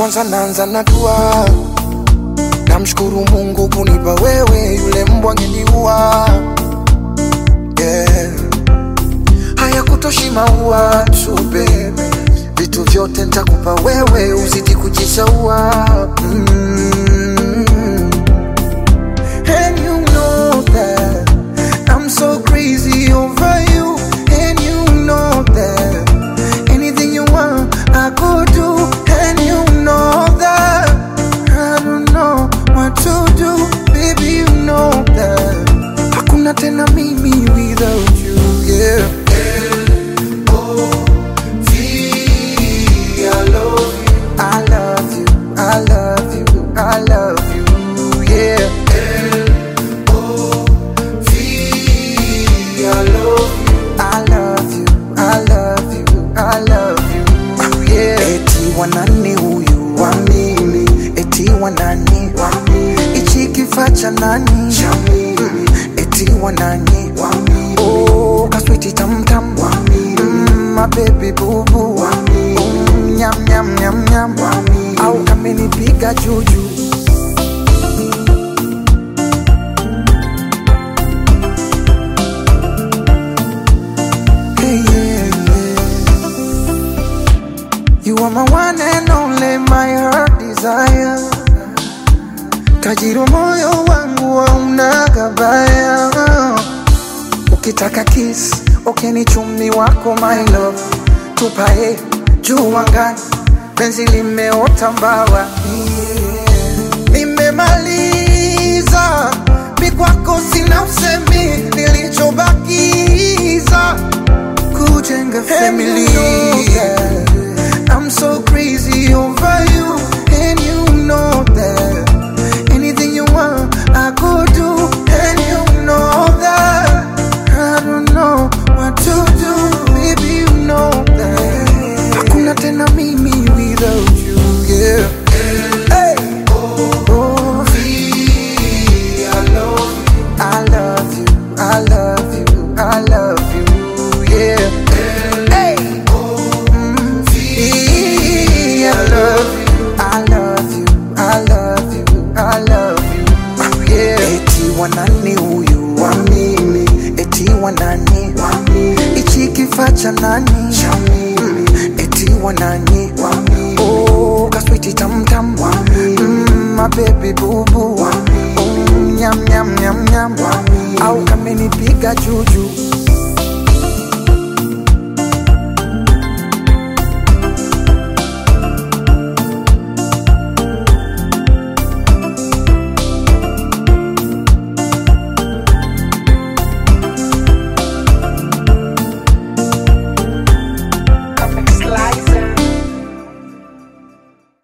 kwanza naanza na dua, namshukuru Mungu kunipa wewe, yule mbwa angeniua. Yeah. Haya kutoshi maua tu baby, vitu vyote nitakupa wewe, uzidi kujishaua mm. And you know that I'm so crazy over you. And you know that anything you want, I could do. And you know that I don't know what to do. Baby, you know that hakuna tena mimi without you. Yeah. I love you, I love you, I love you, yeah. I love you, I love you, I love you, yeah. Eti wanani huyu wa mimi, eti wanani wa mimi, ichi kifaa cha nani cha mimi, eti wanani wa mimi, oh kaswiti tam tam wa mimi, mm, my baby boo boo wa mimi, mm, nyam nyam nyam nyam wa mimi, au kamenipiga juju. Hey, yeah, yeah. You are my one and only, my heart desire. Tajiri wa moyo wangu hauna gabaya. Ukitaka kiss, okeni chumi wako my love. Tupae juu angani, penzi limeota mbawa. Nimemaliza, mi kwako sina usemi, nilichobakiza kujenga family. I'm so crazy over you, and you know that. Anything you want, I could do, and you know that. I don't know what to do, baby, you know that. Hakuna tena mimi without you, yeah. Hey. Oh, I love you, I love you, I love you, yeah. Hey. Mm, I love you, I love you, I love you, I love you, yeah. Eti wanani huyu wa mimi, eti wanani wa mimi, ichi kifaa cha nani cha mimi, eti wanani wa mimi, oh kaswiti tam tam wa mimi, mm, my baby boo boo wa mimi, mm, nyam nyam nyam nyam wa mimi, au kamenipiga juju